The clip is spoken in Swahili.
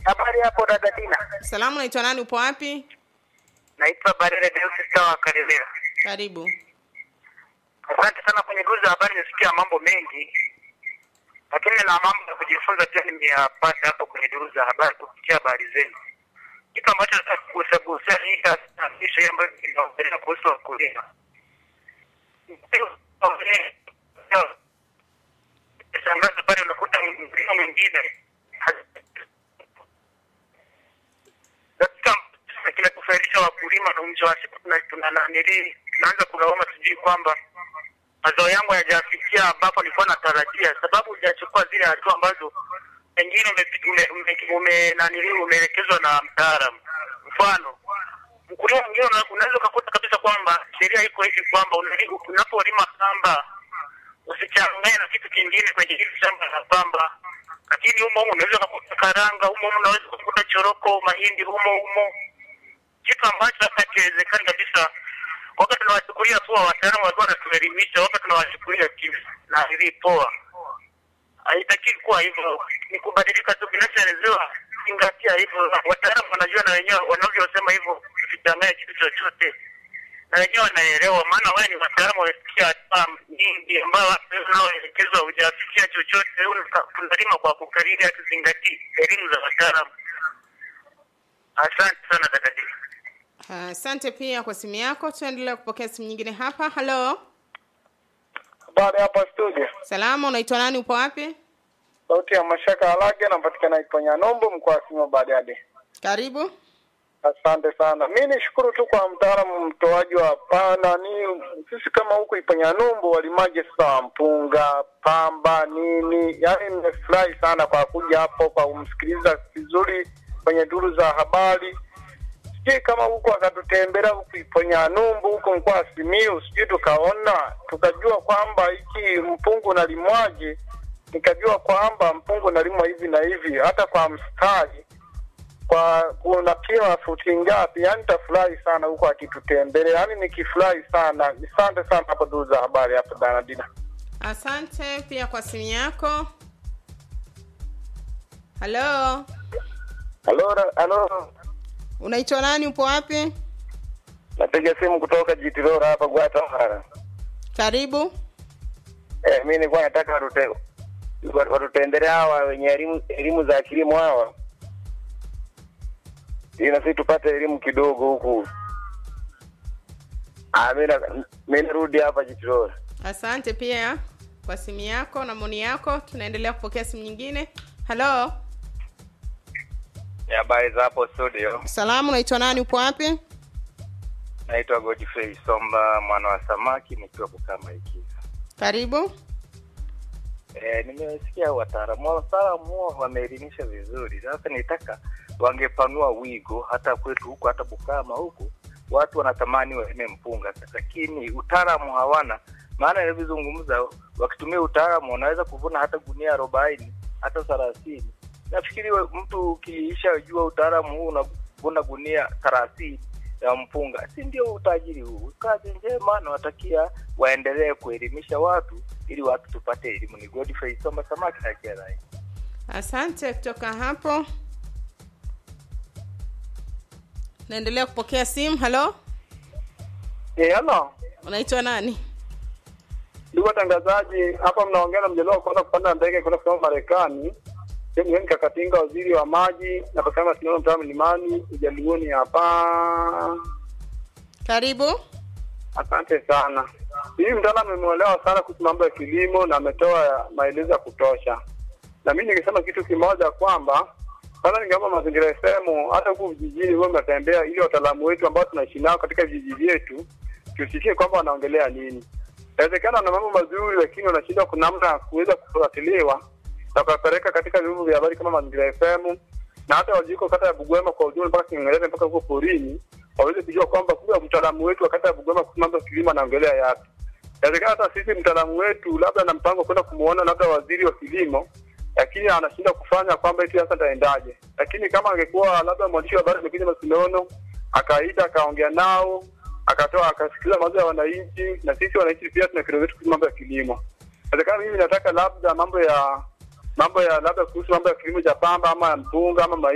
Habari hapo dada Dina. Salamu, naitwa nani? Upo wapi? Naitwa Barere Deus Sawa Karibira. Karibu. Asante sana kwenye duru za habari, nimesikia mambo mengi, lakini na mambo ya kujifunza pia nimeyapata hapo kwenye duru za habari kupitia habari zenu. Kitu ambacho nataka kugusagusia hii taasisi hii ambayo inaongelea kuhusu wakulima. Shangazi pale unakuta mkulima mwingine katika kinachofairisha wakulima na mwisho wa siku tuna- tuna nanili tunaanza kulawama sijui kwamba mazao yangu hayajafikia ambapo nilikuwa natarajia, sababu hujachukua zile hatua ambazo pengine ume- ume- ume- ume- nanili umeelekezwa na mtaalamu. Mfano, mkulima mwingine una- unaweza ukakuta kabisa kwamba sheria iko hivi kwamba unali- unapolima pamba usichanganye na kitu kingine kwenye hili shamba la pamba, lakini humo humo unaweza ukakuta karanga, humo humo unaweza ukakuta choroko, mahindi humo humo, kitu ambacho hata kiwezekani kabisa. Wakati tunawachukulia poa, wataalamu walikuwa wanatuelimisha, wakati tunawachukulia kivi na hili poa, haitakiwi kuwa hivyo, ni kubadilika tu. Kinachoelezewa zingatia hivyo, wataalamu wanajua na wenyewe wanavyosema hivyo, usichanganye kitu chochote na wenyewe wanaelewa, maana wewe ni wataalamu wamefikia hatua nyingi ambayo wewe unaoelekezwa hujafikia chochote. Wewe unakaa- tunalima kwa kukariri, hatuzingatii elimu za wataalamu. Asante sana dada Dina. Asante pia kwa simu yako. Tunaendelea kupokea simu nyingine hapa. Halo, Habari hapa studio. salamu, unaitwa nani? Upo wapi? Sauti ya Mashaka Alage napatikana Iponya Nombo mkoa wa Sima Bariadi. Karibu. Asante sana. Mi nishukuru tu kwa mtaalamu mtoaji wa pana ni sisi kama huku Iponya Nombo walimaji sasa wa mpunga, pamba, nini. Yaani nimefurahi sana kwa kuja hapo kwa kumsikiliza vizuri kwenye duru za habari. Sijui kama huko akatutembelea huku Iponya Nombo huko mkoa wa Simiyu, sijui tukaona tukajua kwamba hiki mpungu unalimwaje nikajua kwamba mpungu unalimwa hivi na hivi, hata kwa mstari kwa kuna kila futi ngapi. Yani nitafurahi sana huko akitutembelea, yani nikifurahi sana. Asante sana hapo duru za habari hapo Danadina. Asante pia kwa simu yako. Halo, Halo, halo, unaitwa nani? Upo wapi? napiga simu kutoka Jitilora hapa Gwatahara. Karibu. Eh, mi nilikuwa nataka watute watutembelea hawa wenye elimu elimu za kilimo hawa, ili na sisi tupate elimu kidogo huku. Ah, mi na- mi narudi hapa Jitilora. Asante pia kwa simu yako na maoni yako. Tunaendelea kupokea simu nyingine. Halo, Ni habari za hapo studio. salamu, unaitwa nani? Upo wapi? Naitwa Godfrey Somba mwana wa samaki nikiwa Bukama Ikiza. Karibu. E, nimesikia wataalamu wataalamu huo wameelimisha vizuri. Sasa nitaka wangepanua wigo hata kwetu huku, hata Bukama huku watu wanatamani walime mpunga, lakini utaalamu hawana. Maana nilivyozungumza, wakitumia utaalamu wanaweza kuvuna hata gunia arobaini hata thelathini. Nafikiri we- mtu ukiisha jua utaalamu huu unavuna gunia thelathini ya mpunga, si ndio utajiri huu? Kazi njema, nawatakia waendelee kuelimisha watu ili watu tupate elimu. Ni Godfrey Somba Samaki na Jerai. Asante kutoka hapo. Naendelea kupokea simu. Halo, Eh, halo. unaitwa nani? Ndugu watangazaji, hapa mnaongea na mjadala wa kwanza kupanda ndege kwenda kusoma Marekani. Sehemu yenu Kakatinga, waziri wa maji na kusema sinaona mtaa mlimani ujaluoni hapa. Karibu. Asante sana. Hii mtaalamu amemuelewa sana kuhusu mambo ya kilimo na ametoa maelezo ya kutosha. Na mimi ningesema kitu kimoja kwamba kwanza ningeomba mazingira FM hata huku vijijini huwe mnatembea ili wataalamu wetu ambao tunaishi nao katika vijiji vyetu tusikie kwamba wanaongelea nini. Inawezekana wana mambo mazuri, lakini wanashindwa kuna namna ya kuweza kufuatiliwa na kuwapeleka katika vyombo vya habari kama Mazingira FM na hata waliko kata ya Bugwema kwa ujumla mpaka Kingereza mpaka huko porini waweze kujua kwamba kumbe mtaalamu wetu wa kata ya Bugwema kuhusu mambo ya kilimo anaongelea yapi. Inawezekana hata sisi mtaalamu wetu labda na mpango kwenda kumuona labda waziri wa kilimo, lakini anashindwa kufanya kwamba eti sasa taendaje. Lakini kama angekuwa labda mwandishi wa habari amekuja Masinono akaita akaongea nao akatoa akasikiliza mawazo ya wananchi, na sisi wananchi pia tuna kero zetu kuhusu mambo ya kilimo. Inawezekana mimi nataka labda mambo ya mambo ya labda kuhusu mambo ya kilimo cha pamba ama ya mpunga ama mahindi